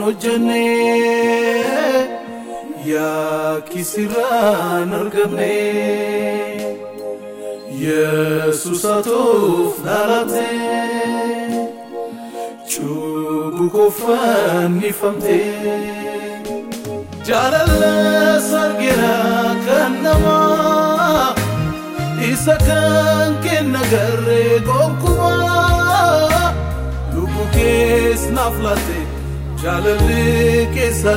hojjenne yaakisirraan argamne yesus atuuf dhalate cubbuu koffannifamte jaalala sargira kan namaa isa kan kenna garee gonkumaa lubbuu kees naaf laate jaalalli keessa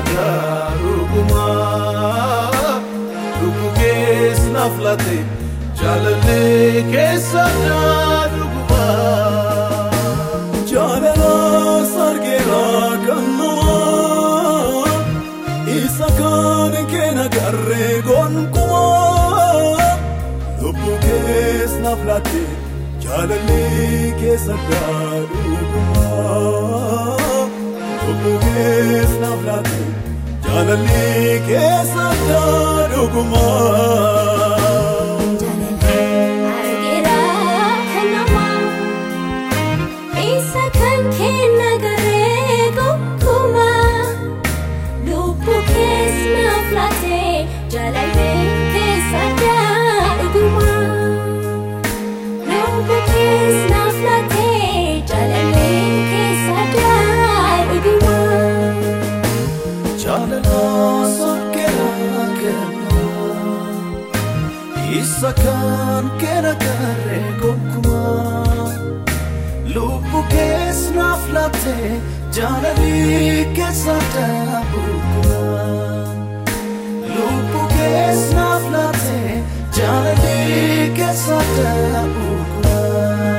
gaarugumaa lubbuu kees naaf laate jaalalli keessa gaarugumaa. Jaalala sargira kan namaa isa kan kenna garee gonkumaa lubbuu kees naaf laate jaalalli keessa gaarugumaa lubbuu kees naaf laate jaalalli keessa gaarugumaa. Argira kan namaa isa kan kenna garee gonkumaa lubbuu kees naaf laate jaalalli keessa gaarugumaa lubbuu kees naaf laate jaalalli keessa gaarugumaa. Jaalala sargira kenna isa kan kenna garee gonkumaa lubbuu kees naaf laate jaalalli keessa gaarugumaa lubbuu kees naaf laate jaalalli keessa gaarugumaa.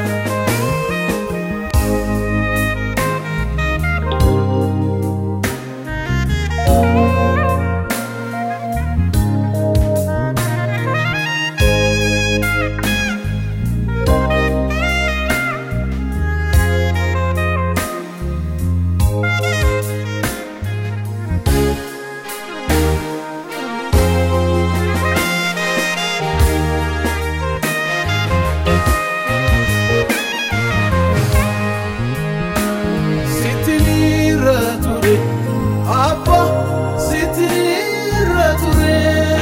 Sittiniirra ture abba sittiniirra ture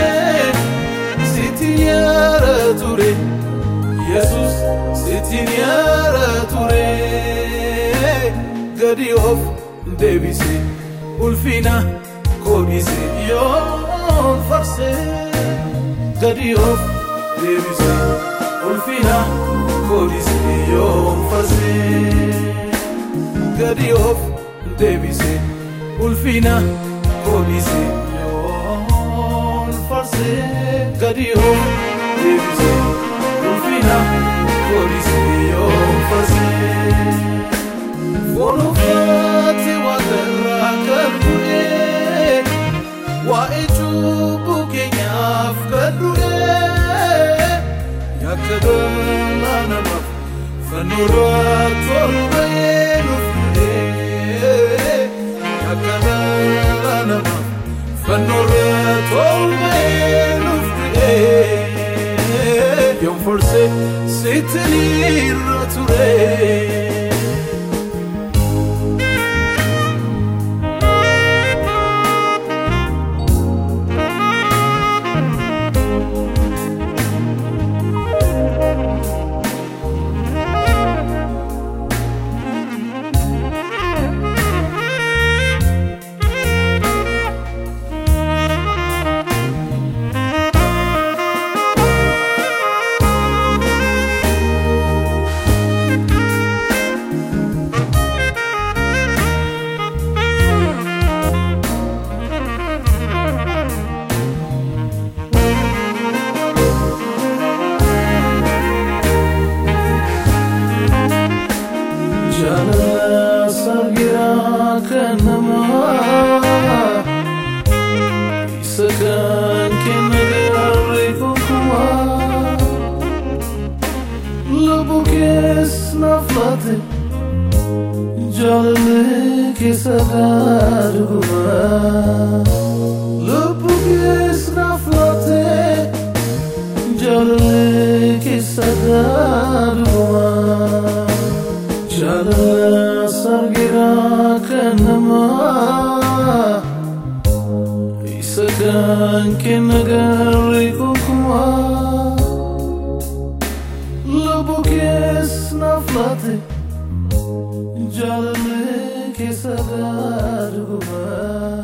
sittiniirra ture yesus sittiniirra ture gadi of deebise ulfina koodhise yoo farse gadi of deebise ulfina koodhise yoo farse. gadi of deebise ulfina koodhise yoon farse gadi of deebise ulfina koodhise yoon farse foon uffaate waaqarraa kan bu'e waa'ee cubbuu keenyaaf kan du'e yakka dhala namaaf fannoorraa torbee nuuf du'e yakka dhala namaaf fannoorraa torbee nuuf du'e yoon forse sittiniirra ture. Jaalala sargira kan namaa isa kan kenna garee gonkumaa lubbuu kees naaf laate jaalalli keessa gaarugumaa lubbuu kees naaf laate jaalalli keessa gaarugumaa jaalala sargira kanama isa kan kenna garri kokuma lubbu kees naflate jaalale keessa gaadhuguma